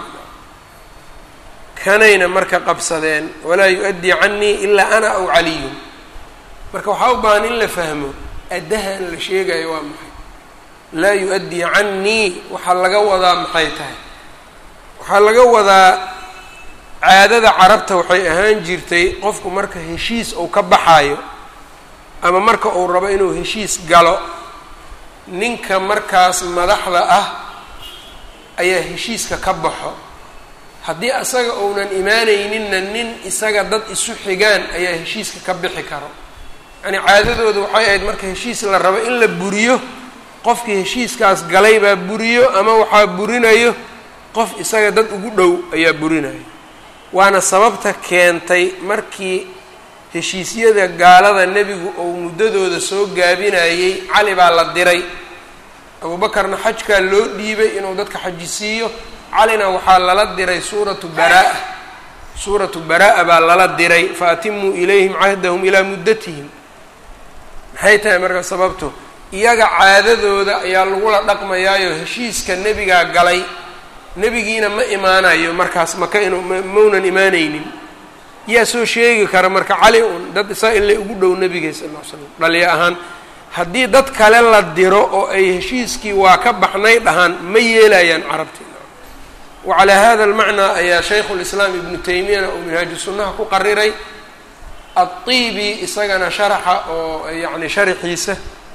Speaker 1: kanayna marka qabsadeen walaa yu-addii canii ilaa ana aw caliyun marka waxaa u baahan in la fahmo addahan la sheegayo waa maxay laa yu-addii canii waxaa laga wadaa maxay tahay waxaa laga wadaa caadada carabta waxay ahaan jirtay qofku marka heshiis uu ka baxayo ama marka uu rabo inuu heshiis galo ninka markaas madaxda ah ayaa heshiiska ka baxo haddii isaga uunan imaanayninna nin isaga dad isu xigaan ayaa heshiiska ka bixi karo yacnii caadadooda waxay ahayd marka heshiis la rabo in la buriyo qofkii heshiiskaas galay baa buriyo ama waxaa burinayo qof isaga dad ugu dhow ayaa burinayo waana sababta keentay markii heshiisyada gaalada nebigu uu muddadooda soo gaabinayey cali baa la diray abuubakarna xajkaa loo dhiibay inuu dadka xajisiiyo calina waxaa lala diray suuratu baraa suuratu baraa baa lala diray fa atimuu ilayhim cahdahum ilaa muddatihim maxay tahay marka sababto iyaga caadadooda ayaa lagula dhaqmayaayo heshiiska nebigaa galay nebigiina ma imaanayo markaas maka inuu maunan imaanaynin yaa soo sheegi kara marka cali un dad isaa ila ugu dhow nebiga sal ll ly slam dhaliya ahaan haddii dad kale la diro oo ay heshiiskii waa ka baxnay dhahaan ma yeelayaan carabti wacalaa hada almacnaa ayaa shaykhu lislaam ibnu taymiyana uu minhaaju sunnaha ku qariray adtiibi isagana sharaxa oo yacni sharaxiisa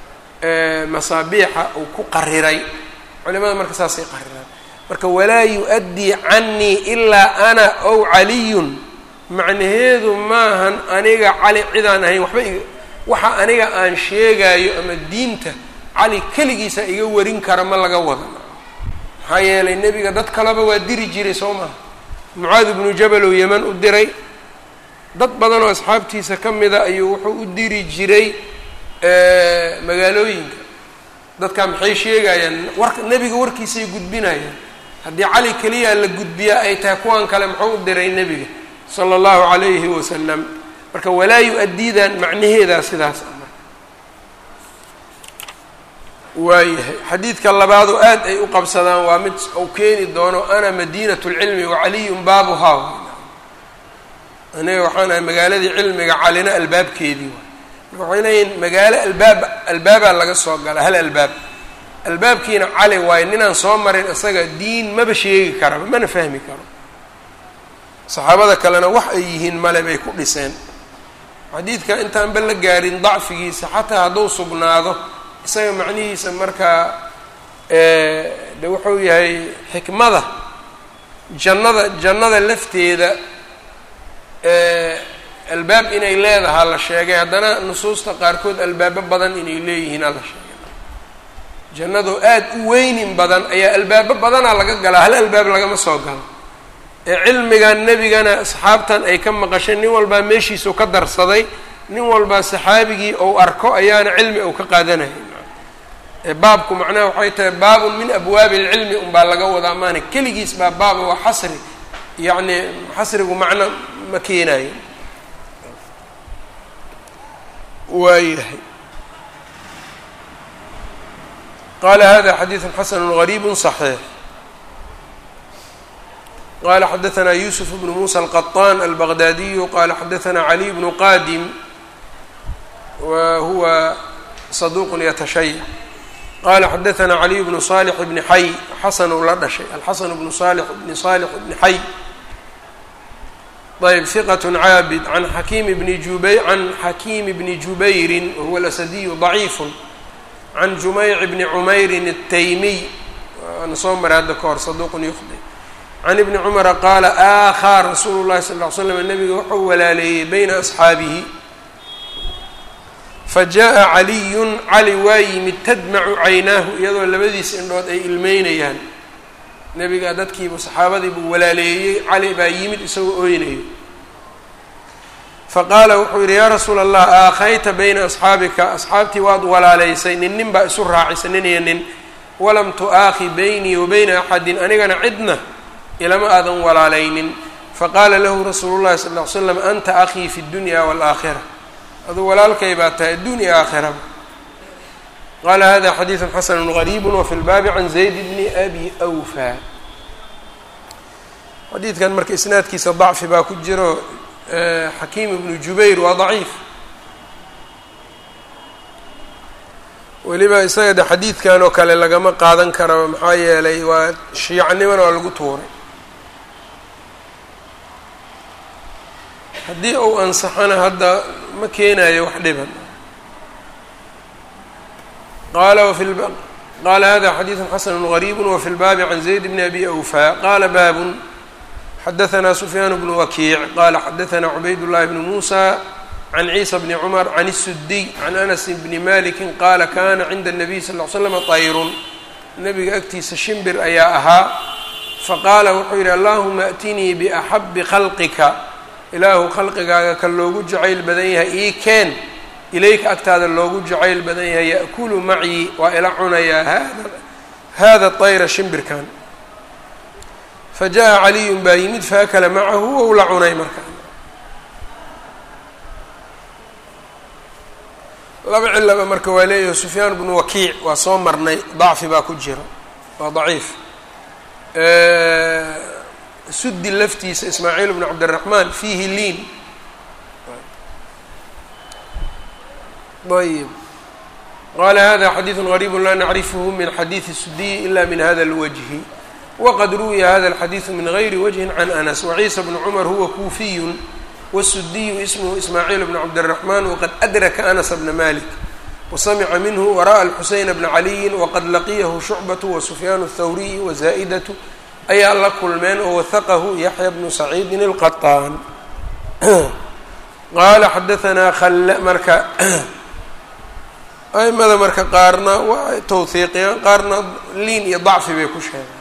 Speaker 1: masaabiixa uu ku qariray culimada marka saasay qariraan marka walaa yu-addii canii ilaa ana ow caliyun macnaheedu maahan aniga cali cidaan ahayn waxba iga waxa aniga aan sheegaayo ama diinta cali keligiisa iga warin kara ma laga wada maxaa yeelay nebiga dad kaleba waa diri jiray soo maha mucaad ibnu jabal oo yeman u diray dad badan oo asxaabtiisa ka mida ayuu wuxuu u diri jiray magaalooyinka dadkaa maxay sheegayaan war nebiga warkiisay gudbinayaan haddii cali keliya la gudbiyaa ay tahay kuwan kale muxuu u diray nebiga sala allahu calayhi wasalam marka walaa yu-addiidan macnaheedaa sidaas ah marka waayahay xadiidka labaadoo aad ay u qabsadaan waa mid uu keeni doono ana madiinatu lcilmi wacaliyun baabuhaa aniga waxaan ahay magaaladii cilmiga calina albaabkeedii waay marka waxay leeyihin magaalo albaab albaabaa laga soo gala hal albaab albaabkiina cali waayo ninaan soo marin isaga diin maba sheegi karaba mana fahmi karo saxaabada kalena wax ay yihiin male bay ku dhiseen xadiidka intaanba la gaarin dacfigiisa xataa hadduu sugnaado isaga macnihiisa markaa de wuxuu yahay xikmada jannada jannada lafteeda albaab inay leedahaa la sheegay haddana nusuusta qaarkood albaabo badan inay leeyihiin ala sheegay jannadoo aada u weynin badan ayaa albaabo badanaa laga galaa hal albaab lagama soo galo ee cilmigan nebigana asxaabtan ay ka maqashay nin walbaa meeshiisau ka darsaday nin walbaa saxaabigii ou arko ayaana cilmi ou ka qaadanayay ee baabku macnaha waxay tahay baabun min abwaabi alcilmi unbaa laga wadaa maana keligiis baa baaba waa xasri yacni xasrigu macno ma keenayo waayahay qala hada xadiiثu xasanu غariib صaxiix qala xadaثna yusuf bnu muسى الqطan albغdadiyu qala xadaثna عlي bnu qadim wa huwa صaduq yatashayc qala xadaثna عlي bnu صالح bni xay xasanu la dhashay alxasan bnu صالح bni صالح bni xay ayb ثiqة caabid an xakiim bni jubay can xakiim bni jubayri wahuwa اlasadiyu ضaciif can jumeyc bni cumeyrin الtaymiy waana soo maray hadda ka hor saduuqun yukhdi can ibni cumara qaala aakhaa rasuulu llahi sal ll ly slam nabiga wuxuu walaaleeyey bayna asxaabihi fajaءa caliyun cali waa yimid tadmacu caynaahu iyadoo labadiis indhood ay ilmeynayaan nebiga dadkiibu saxaabadii buu walaaleeyey cali baa yimid isagoo ooynayo faqaala wuxuu yidhi yaa rasuula allah aakhayta bayna asxaabika asxaabtii waad walaaleysay nin nin baa isu raacisay nin iyo nin walam tu'aakhi baynii wa bayna axadin anigana cidna ilama aadan walaalaynin faqaala lahu rasuulu llahi sal ll ly slam anta akhii fi dunya waalaakhira aduu walaalkay baa tahay addunya aakhiraba qaala hada xadiidu xasanu gariibu wafi lbaabi can zayd bni abi awfa xadiidkan marka isnaadkiisa dacfi baa ku jiro xakiim ibnu jubayr waa daciif weliba isaga de xadiidkan oo kale lagama qaadan karo maxaa yeelay waa shiicnimona waa lagu tuuray haddii uu ansaxana hadda ma keenayo wax dhiban qala wafi qaala hada xadiidu xasanu gariibu wafi lbaabi can zayd bni abi awfa qaala baabun xadaثna sufyaan bnu wakiic qala xadaثna cubayd llahi bni muusa can ciisa bni cumar can الsudiy can anas bni maliki qaala kana cinda الnabiy sal ll ly slama tayrun nabiga agtiisa shimbir ayaa ahaa faqaala wuxuu yidhi allahuma atinii biaxabi khalqika ilaahu khalqigaaga ka loogu jacayl badan yahay ii keen ilayka agtaada loogu jacayl badan yahay ya'kulu macii waa ila cunayaa hada hada طayra shimbirkan fajaءa caliyun baa yimid faakala macahu wou la cunay marka laba cilaba marka waa leeyahay sufyaan bnu wakiic waa soo marnay dacfi baa ku jira waa daciif sudi laftiisa ismaaciil bnu cabdiraxmaan fiihi liin ayb qala hada xadiidu غariib la nacrifhu min xadiidi sudiyi ila min hada اlwجhi waqad ruwiya hada اlxadiidu min gayri wجhi can anas waciisa bnu cumar huwa kuufiyu wالsudiyu ismhu ismaaciil bn cabdالraxman waqad adraka anas bna malik wasamca minhu wara'a اlxuseyn bna caliyi waqad laqiyahu shucbaة wasufyaan الthawriy wazaa'idatu ayaa la kulmeen oo wahaqahu yaxya bnu saciidin اlqaطaan qaala xadaanaa al marka aimada marka qaarna waa tawhiiqiyaan qaarna liin iyo dacfi bay ku sheegaan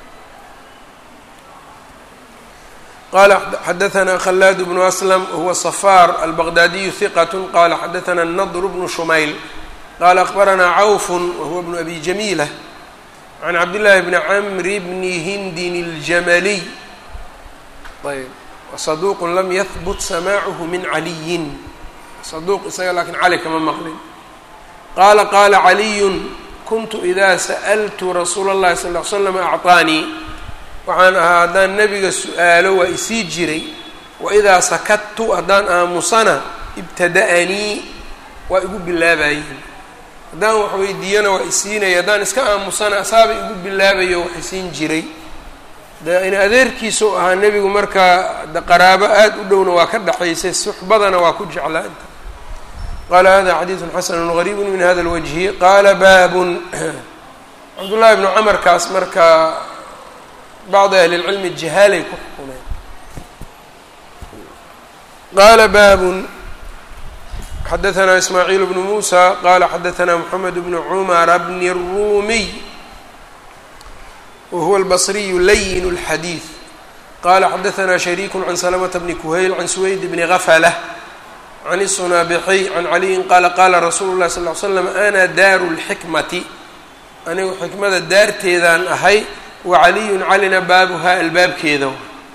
Speaker 1: qala xadaثna khalaad bnu aslam huwa صafar albaqdaadiyu hiqat qala xadaثna الnadr bnu shumayl qala akbaranaa cawf wahuwa bnu abi jamiila can cabdillaahi bni camri bni hindin اljamaliy ayb saduuq lam yahbut samaacuhu min caliyin saduuq isaga laakiin cali kama maqlin qaala qaala caliyun kuntu idaa sa'altu rasuula اllahi sal ly slam acطaanii waxaan ahaa haddaan nebiga su-aalo waa isii jiray waidaa sakadtu haddaan aamusana ibtada'anii waa igu bilaabayeen haddaan wax weydiiyana waa isiinaya haddaan iska aamusana asaaba igu bilaabayo wax isiin jiray de in adeerkiisau ahaa nebigu markaa de qaraabo aada u dhowna waa ka dhexaysay suxbadana waa ku jeclaa inta qaala hada xadiidu xasanu gariibu min hada lwajhi qaala baabun cabdullaahi bnu camarkaas marka bacdi ahli lcilmi jahaalay ku xukumeen qaala baabun xadaثna ismaaciil bnu muusa qala xadaثna mxamed bnu cumara bni الruumiy whuwa albصriyu layin اlxadiid qala xadaثna shariiku can slmta bni kuhayl can suweyd bni gaflah can الsunaabixiy can caliyin qaala qaala rasuulu اlahi sal ly slam ana daaru اlxikmati anigu xikmada daarteedaan ahay wa caliyun calina baabuhaa albaabkeeda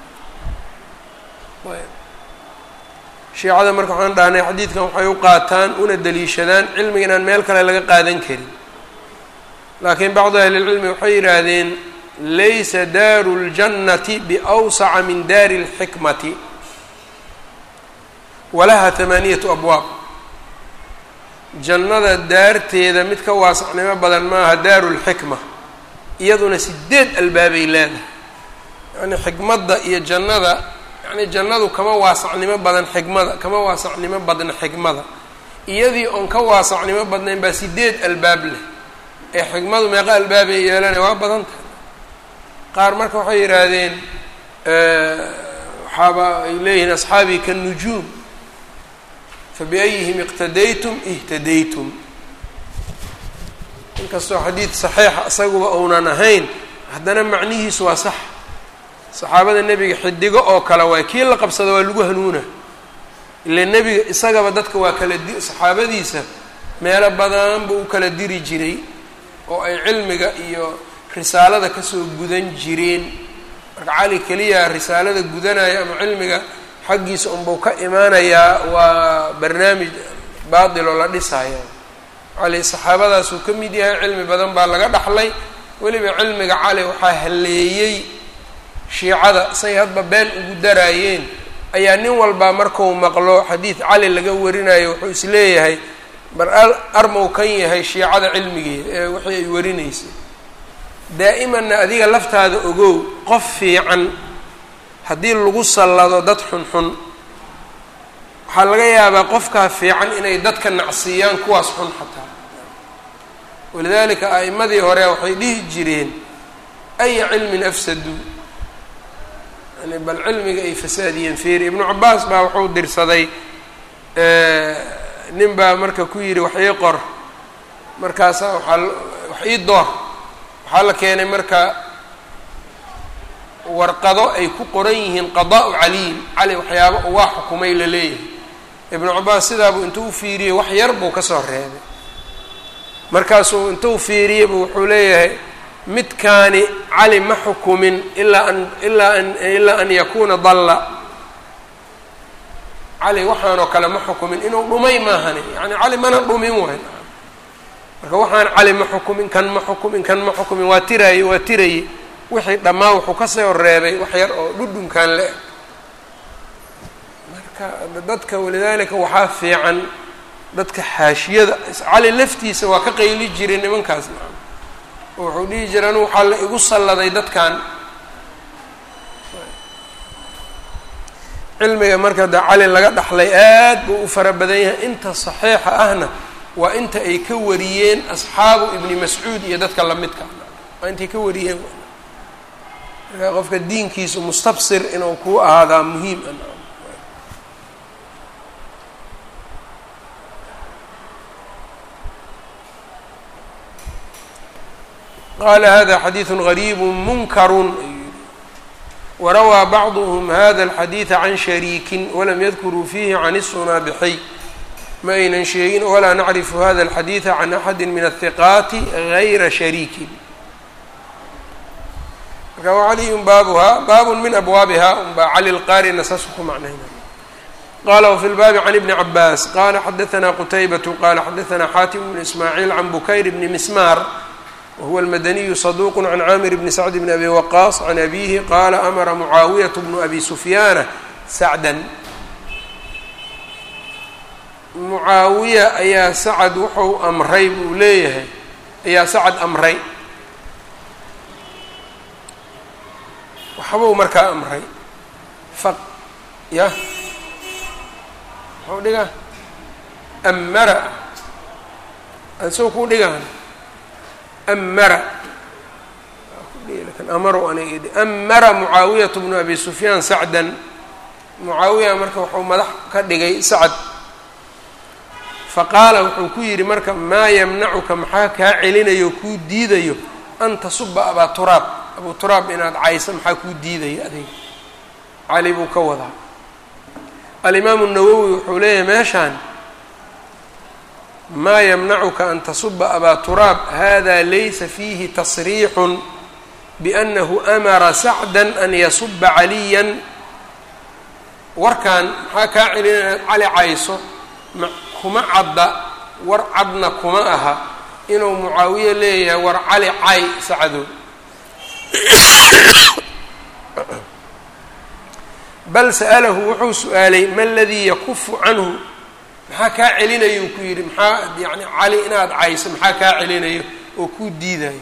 Speaker 1: shiicada marka waxaan dhahnay xadiidkan waxay u qaataan una daliishadaan cilmiga inaan meel kale laga qaadan karin laakiin bacdu ahli اlcilmi waxay yidhaahdeen laysa daaru اljannati biawsaca min daari اlxikmati walaha hamaaniyatu abwaab jannada daarteeda mid ka waasacnimo badan maaha daaru lxikma iyaduna sideed albaabay leedahay yacni xikmadda iyo jannada yacni jannadu kama waasacnimo badan xikmada kama waasacnimo badna xikmada iyadii oon ka waasacnimo badnayn baa sideed albaab leh ee xikmadu meeqa albaabay yeelanay waa badan tahay qaar marka waxay yidhaahdeen waxaaba ay leeyihiin asxaabii kannujuum fabiayihim iqtadaytum ihtadaytum inkastoo xadiid saxiixa isaguba uunan ahayn haddana macnihiisu waa sax saxaabada nebiga xidigo oo kale waay kii la qabsada waa lagu hanuuna ile nebiga isagaba dadka waa kala di saxaabadiisa meelo badan buu u kala diri jiray oo ay cilmiga iyo risaalada kasoo gudan jireen marka cali keliya risaalada gudanaya ama cilmiga xaggiisa unbuu ka imaanayaa waa barnaamij baatil oo la dhisaya cali saxaabadaasuu ka mid yahay cilmi badan baa laga dhaxlay weliba cilmiga cali waxaa halleeyey shiicada say hadba been ugu daraayeen ayaa nin walbaa marku maqlo xadiid cali laga warinayo wuxuu isleeyahay bar armow kan yahay shiicada cilmigeeda ee wixii ay warinaysay daa'imanna adiga laftaada ogow qof fiican haddii lagu sallado dad xunxun waxaa laga yaabaa qofkaa fiican inay dadka nacsiiyaan kuwaas xun xataa walidaalika a'imadii hore waxay dhihi jireen aya cilmin afsaduu yani bal cilmiga ay fasaadiyeen feeri ibnu cabaas baa wuxuu dirsaday nin baa marka ku yidhi wax ii qor markaasaa waxaa wax ii door waxaa la keenay marka warqado ay ku qoran yihiin qadaa-u caliyin cali waxyaaba waa xukumay la leeyahay ibnu cabaas sidaabuu intuu u fiiriyey wax yar buu kasoo reebay markaasuu intuu fiiriyeybu wuxuu leeyahay midkaani cali ma xukumin ilaa an ilaa an ilaa an yakuuna dalla cali waxaanoo kale ma xukumin inuu dhumay maahani yani cali mana dhumin waay marka waxaan cali ma xukumin kan ma xukumin kan ma xukumin waa tiraaye waa tiraye wixii dhammaan wuxuu kasoo reebay wax yar oo dhudhunkan le marka dadka walidaalika waxaa fiican dadka xaashiyada cali laftiisa waa ka qayli jiray nimankaas oo wuxuu dhihi jira anu waxaa la igu salladay dadkan cilmiga marka de cali laga dhaxlay aad buu u fara badan yahay inta saxiixa ahna waa inta ay ka wariyeen asxaabu ibni mascuud iyo dadka lamidka waa intay ka wariyeen marka qofka diinkiisu mustabsir inuu ku ahaadaa muhiim a qala hada xadiiثu غariib munkaru warawaa bacduhm hada اlxadiiثa can shariikin walam yadkuruu fiihi can الsunaabixiy ma aynan sheegin walaa nacrifu hada اlxadiiثa can axadi min الhiqaati gayra shariikin marka wacali un baabuhaa baab min abwaabiha unbaa cali lqaarina saasuu ku macnayna qala wfi lbaabi can ibni cabaas qala xadaثna qutaybatu qala xadaثna xaatim bn ismaaciil can bukayr bni mismaar whuwa almadaniyu saduuq can caamir bni sacd bni abi waqaas can abihi qaala amara mucaawiyat bnu abi sufyaana sacdan mucaawiya ayaa sacad wuxuu amray buu leeyahay ayaa sacad amray waxbuu markaa amray fa ya muxuu dhigaa amara asoo ku dhigaan amara amaro aniga amara mucaawiyatu bnu abi sufyaan sacdan mucaawiya marka wuxuu madax ka dhigay sacad faqaala wuxuu ku yidhi marka maa yamnacuka maxaa kaa celinayo kuu diidayo an tasuba abaa turaab abuu turaab inaad cayso maxaa kuu diidaya adiga cali buu ka wadaa alimaamu nawowi wuxuu leeyahay meeshaan ma ymnacuka an tasuba abaa turaab hada laysa fiihi tasriixu biأnahu amara sacda an yasuba caliya warkan maxaa kaa celinaya cali cayso kuma cadda war cadna kuma aha inuu mucaawiye leeyahay war cali cay sacdo bal sa'lahu wuxuu su-aalay ma ladii yakufu canhu maxaa kaa celinayou ku yidhi maxaa yani cali inaad cayso maxaa kaa celinayo oo kuu diidayo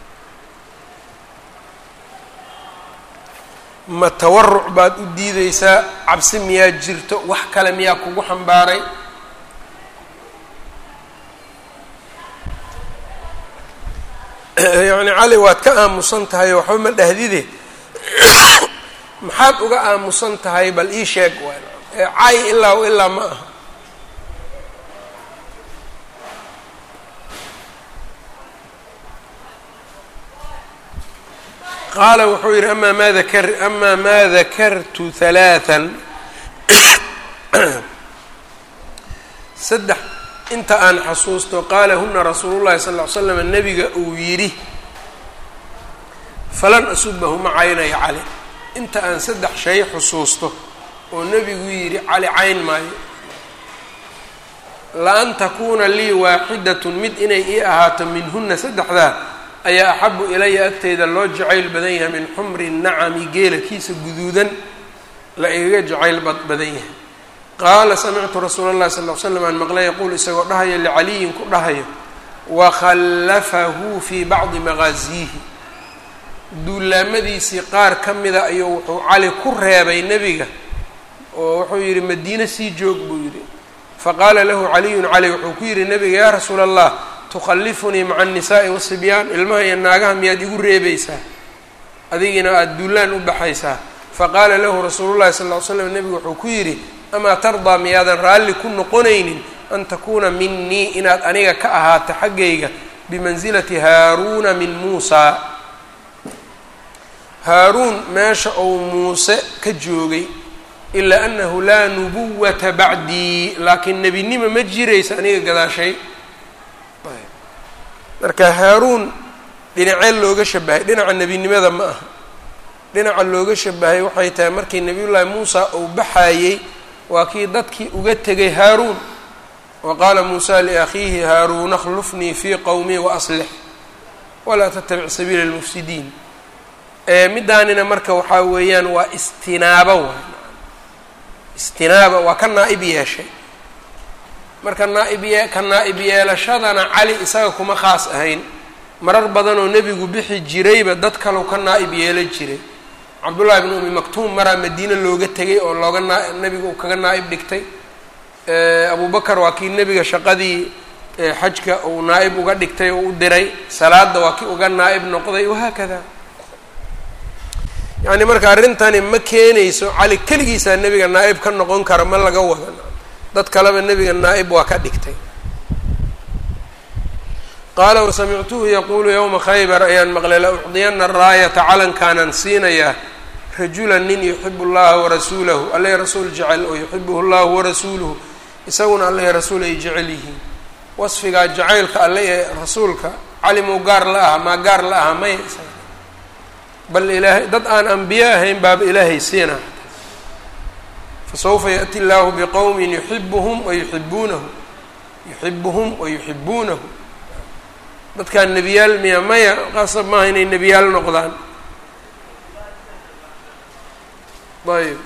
Speaker 1: ma tawaruc baad u diideysaa cabsi miyaa jirto wax kale miyaa kugu xambaaray yacni cali waad ka aamusan tahay oo waxba ma dhahdide maxaad uga aamusan tahay bal ii sheeg cay ilaa ilaa ma aha qaala wuxuu yidhi amaa maa dakar amaa maa dakartu halaathan saddex inta aan xasuusto qaala huna rasuulu llahi sal ll ly slam nebiga uu yidhi falan asubahu ma caynayo cali inta aan saddex shay xusuusto oo nebigu yidhi cali cayn maayo la-an takuuna lii waaxidatun mid inay ii ahaato minhuna saddexdaa ayaa axabu ilaya agteyda loo jacayl badan yahay min xumri nacami geela kiisa guduudan la igaga jacayl badan yahay qaala samictu rasuula اllahi sal l slam aan maqlay yaquul isagoo dhahaya licaliyin ku dhahayo wakhallafahu fii bacdi maqaasiihi duulaamadiisii qaar ka mida ayuu wuxuu cali ku reebay nebiga oo wuxuu yidhi madiine sii joog buu yidhi faqaala lahu caliyun cali wuxuu ku yidhi nebiga yaa rasuula allah tukhallifunii maca annisaa'i wasibyaan ilmaha iyo naagaha miyaad igu reebaysaa adigina aada duulaan u baxaysaa faqaala lahu rasuulullahi sal ll ly slam nebigu wuxuu ku yidhi amaa tardaa miyaadan raalli ku noqonaynin an takuuna minii inaad aniga ka ahaato xaggayga bimansilati haaruuna min muusaa haaruun meesha uu muuse ka joogay ilaa annahu laa nubuwata bacdii laakiin nebinimo ma jiraysa aniga gadaashay marka haaruun dhinacee looga shabahay dhinaca nebinimada ma aha dhinaca looga shabahay waxay tahay markii nebiyullaahi muusa uu baxayey waa kii dadkii uga tegay haaruun wa qaala muusa liakhiihi haaruuna akhlufnii fii qowmii waaslix walaa tattabic sabiila lmufsidiin middaanina marka waxaa weeyaan waa istinaaba waay istinaaba waa ka naa-ib yeeshay marka naaib yee ka naa-ib yeelashadana cali isaga kuma khaas ahayn marar badan oo nebigu bixi jirayba dad kalau ka naa-ib yeela jiray cabdullahi bn umi maktuum maraa madiine looga tegay oo looga naa nebiga uu kaga naa-ib dhigtay abu bakar waa kii nebiga shaqadii xajka uu naa-ib uga dhigtay oo u diray salaada waa kii uga naa-ib noqday wahaakada yacni marka arrintani ma keenayso cali keligiisaa nebiga naa-ib ka noqon kara ma laga wada dad kaleba nebiga naa-ib waa ka dhigtay qaala wasamictuhu yaquulu yowma khaybar ayaan maqlay la ucdiyana raayata calankaanaan siinayaa rajulan nin yuxibu llaha warasuulahu alle rasuul jecel oo yuxibuhu llahu warasuuluhu isaguna alle rasuul ay jecel yihiin wasfigaa jacaylka alle ee rasuulka calimuu gaar la aha maa gaar la aha maya bal ilaahay dad aan ambiye ahayn baaba ilaahay siina fasawfa yaأti اllahu bqowmi yuxibuhum wayuxibuunahu yuxibuhum wayuxibuunahu dadkaan nebiyaal miya maya qasab maaha inay nebiyaal noqdaan ayb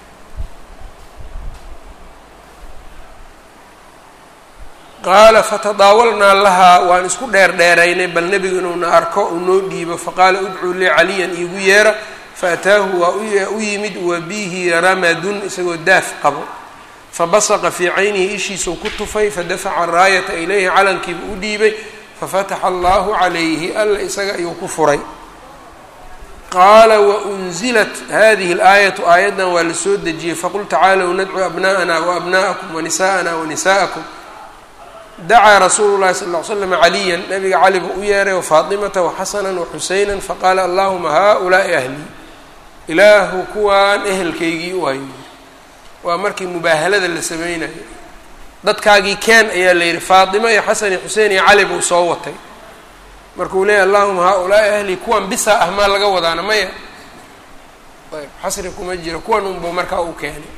Speaker 1: qaala fatadaawalnaa lahaa waan isku dheer dheeraynay bal nebigu inuuna arko uu noo dhiibo faqaala udcuu lii caliyan iigu yeera faataahu waa u yimid wa bihi ramadun isagoo daaf qabo fabasaqa fii caynihi ishiisuu ku tufay fadafaca raayata ilayhi calankiiba u dhiibay fafataxa allahu calayhi alla isaga ayuu ku furay qaala waunzilat hadihi اlaayatu aayaddan waa la soo dejiyey faqul tacaalow nadcu abna'ana waabna'akum wanisa'ana wanisa'akum dacaa rasuulu llahi sal ll ly slam caliyan nabiga cali buu u yeeray wafaatimata waxasana waxuseyna faqaala allahuma haulaai ahlii ilaahu kuwaan ehelkaygii u hayo waa markii mubaahalada la sameynayo dadkaagii keen ayaa la yidhi faatima iyo xasan iyo xusein iyo cali buu soo watay markuu leeyahy allahuma haa-ulaai ahlii kuwan bisaa ah maa laga wadaana maya ayb xasri kuma jiro kuwan unbuu markaa u keenay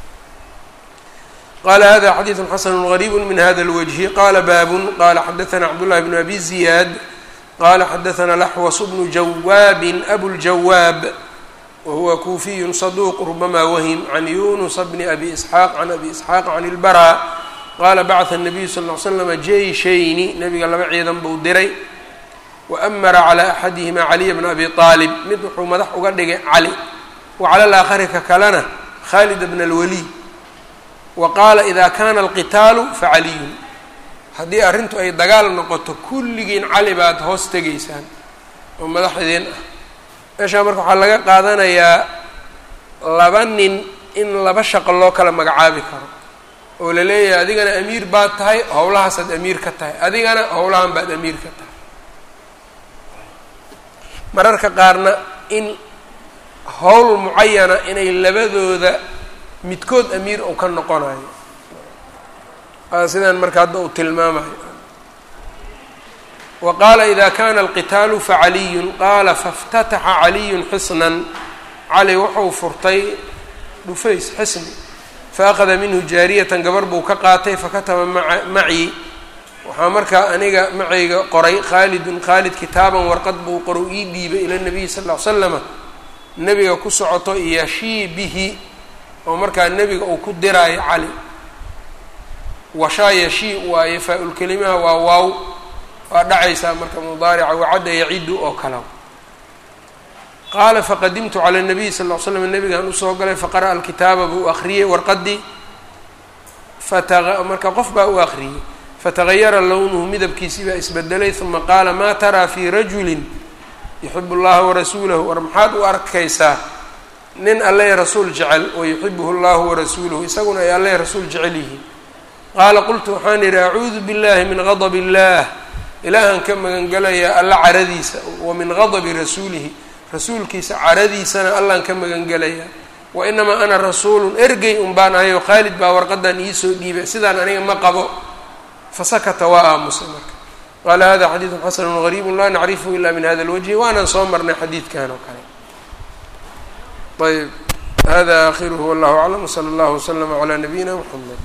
Speaker 1: qala hada xadiidu xasanu gariibu min hada اlwجhi qala baabun qala xadaثna cabdullahi bn abi ziyaad qala xadaثna laxwas bnu jawaabin abuljawaab wahuwa kuufiyu saduuq rubama wahm can yunusa bni abi isxaaq can abi isxaaq can اlbara qala bacثa الnabiyu sal ly slama jeyshayni nabiga laba ciidan buu diray waamara calى axadihima caliya bna abi aalib mid wuxuu madax uga dhigay cali wa cala laakhari ka kalena khalid bna اlwaliid wa qaala ida kana alqitaalu facaliyun haddii arrintu ay dagaal noqoto kulligiin cali baad hoos tegaysaan oo madaxdiin ah meeshaa marka waxaa laga qaadanayaa laba nin in laba shaqo loo kala magacaabi karo oo la leeyahay adigana amiir baad tahay howlahaasaad amiir ka tahay adigana howlahan baad amiir ka tahay mararka qaarna in howl mucayana inay labadooda midkood amiir uu ka noqonayo sidaan marka hadda uu tilmaamayo wa qaala ida kana alqitaalu facaliyun qaala faاftataxa caliyun xisnan cali wuxuu furtay dhufays xisni faأkhada minhu jaariyatan gabar buu ka qaatay fakataba macii waxaa markaa aniga macayga qoray khaalidun khaalid kitaaban warqad buu qoro ii dhiibay ila nabiyi sal ll ly slama nebiga ku socoto yashii bihi oo markaa nebiga uu ku diraayo cali washaa yashii waaye faa-ulkelimaha waa waaw waa dhacaysaa marka mudaarica wacadda yacidu oo kala qaala faqadimtu cala nabiyi sal ll slam nebigaan usoo galay faqara'a alkitaaba buu akriyey warqadii fata marka qof baa u akriyey fatagayara lownuhu midabkiisii baa isbedelay uma qaala maa taraa fii rajulin yuxibu llaha warasuulahu war maxaad u arkaysaa nin alle rasuul jecel wayuxibuhu llahu warasuuluhu isaguna ay alle rasuul jecel yihiin qaala qultu waxaan idhi acuudu billahi min gadab illah ilaahan ka magangelayaa alla caradiisa wa min gadabi rasuulihi rasuulkiisa caradiisana allaan ka magangelayaa wa inamaa ana rasuulun ergey un baan ahayo khaalid baa warqadan iisoo dhiibay sidaan aniga ma qabo fasakata waa aamusay marka qaala hada xadiidun xasanu gariibu laa nacrifhu ila min hada lwajhi waanaan soo marnay xadiidkan oo kale ayb hada akhiruhu wallahu aclam wsala allahu waslama calaa nabiyina mxamed